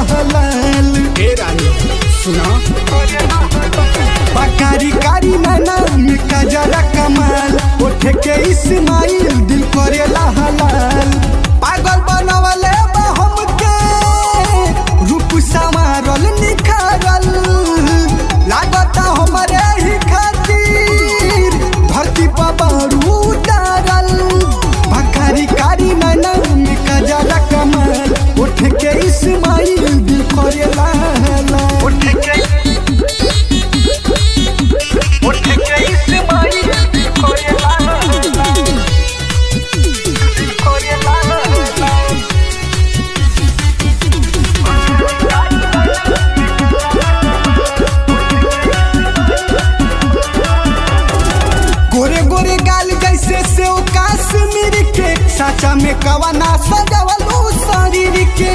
लाल ए रानी सुना बकारी कारी नैना में कजरा कमाल ओठे के इस्माइल दिल करेला हलाल पागल बनवले बा हमके रूप संवारल निखारल लागता हमरे ही खातिर धरती पर बारू उतारल बकारी कारी नैना में कजरा कमाल ओठे के इस्माइल दिल करेला हलाल उठ के उठ के इस्माइल कोरेला कोरेला गोरे गोरे गाल जैसे से काश्मीर के साचा में कवना सजवलू शरीर के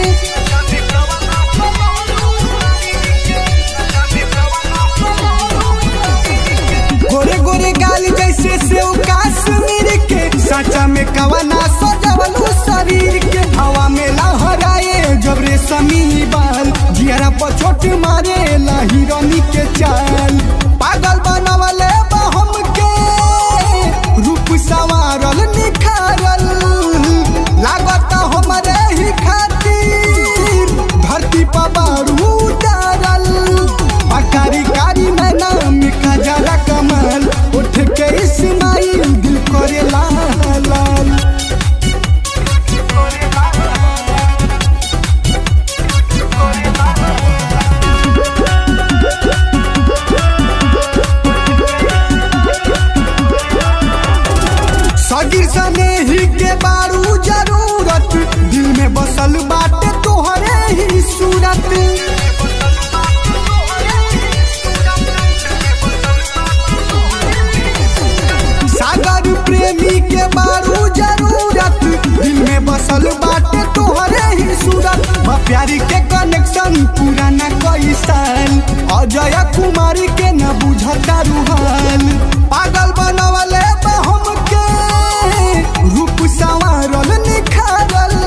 गोरे गोरे गाल जैसे से काश्मीर के साचा में कवना सजवलू शरीर के हवा में लहराए जब रे समी बाल जियरा पर छोट मारे हिरनी के चाल पागल बनवले बा हमके रूप संवारल निखारल लागत हमरे ही खातिर धरती पर बारू उतारल बकारी कारी नैना में कजरा कमल उठ के इस्माइल दिल करे लाल लाल सगिर सने ही के बारू जरूरत दिल में बसल बाटे तोहरे ही सूरत सागर प्रेमी के बारू जरूरत दिल में बसल बाटे तोहरे ही सूरत बा प्यारी के कनेक्शन पुराना कई साल अजय कुमारी के न बुझता रुहाल पागल बनवले बा हमके रूप संवारल निखारल